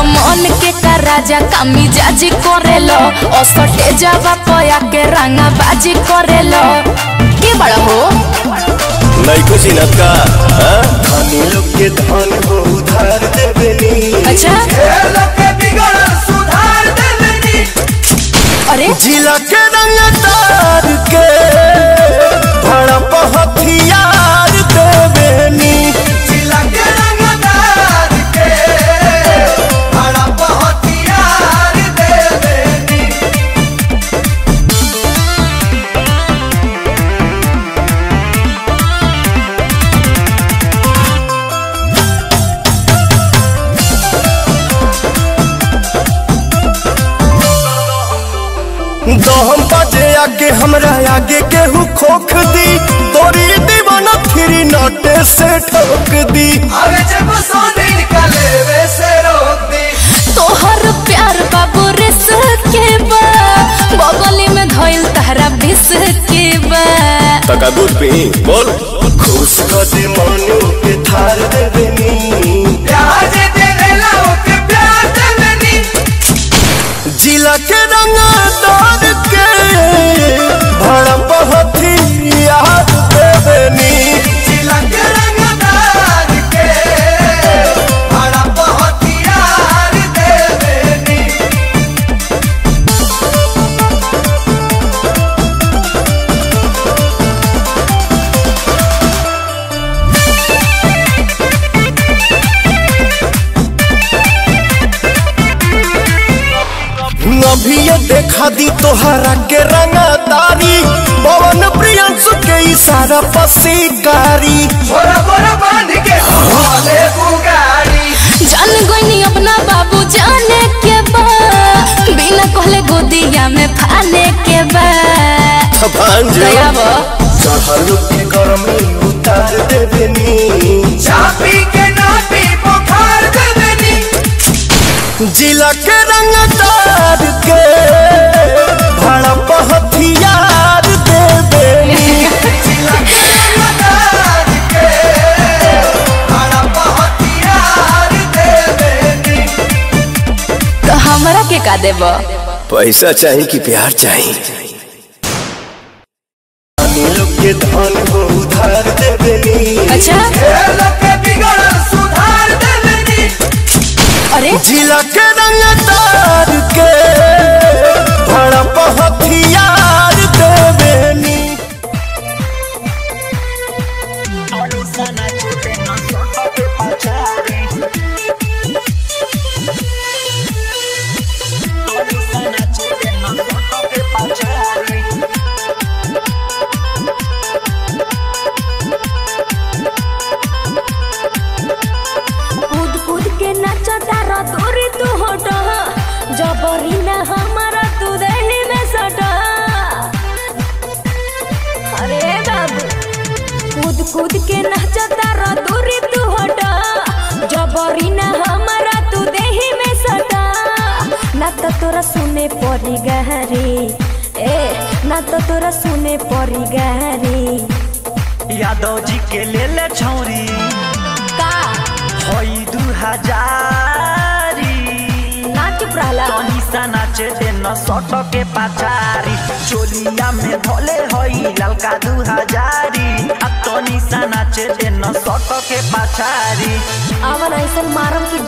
मन के का राजा कामी जाजी करेलो असटे जावा पया के रंगा बाजी करेलो के बड़ा हो नैको चिनत का हाँ? धनी लोग के धन हो उधार देवेनी अच्छा अरे जिला के रंग तार के भड़प हथियार देवेनी दहम बजे आगे हमरा आगे केहू खोख दी तोरी दीवाना फिरी नटे से ठोक दी तोहर प्यार बाबू रिस के बा बगली में धइल तहरा बिस के बा तका दूध पी बोल खुश कर दे मनु के थार देवेनी जिला के रंग तार के भड़प हथियार देवेनी अभी ये देखा दी तोहरा के रंगदारी पवन प्रियंसु के इशारा पसीकारी जान गईनी अपना बाबू जाने के बा बिना कहले गोदिया में फाने के बा भांजे दया बा चढ़ल के गर्मी उतार देवेनी चापी के नापी बुखार देवेनी जिला के रंगदार के भड़प हथियार देवेनी तो हमरा के का देबा पैसा चाहिए कि प्यार चाहिए धनी लोग के धन हो उधार देवेनी अच्छा सुधार देवेनी अरे जिला के रंगदार के भड़प हथियार देवेनी कूद कूद के नचता रो दूरी तू हट जबरी ना हमारा तू दही में सट अरे बाबू कूद कूद के नचता रो दूरी तू हट जबरी ना हमारा तू दही में सट ना तो तोरा सुने पड़ी गहरी ए ना तो तोरा सुने पड़ी गहरी यादव जी के ले ले छौरी का होई दू हजारी ना चुप रहला तनी सा नाचे दे न सट के पाचारी चोलिया में धोले होई ललका दू हजारी आ तनी सा नाचे दे न सट के पाचारी आवन ऐसन मारम की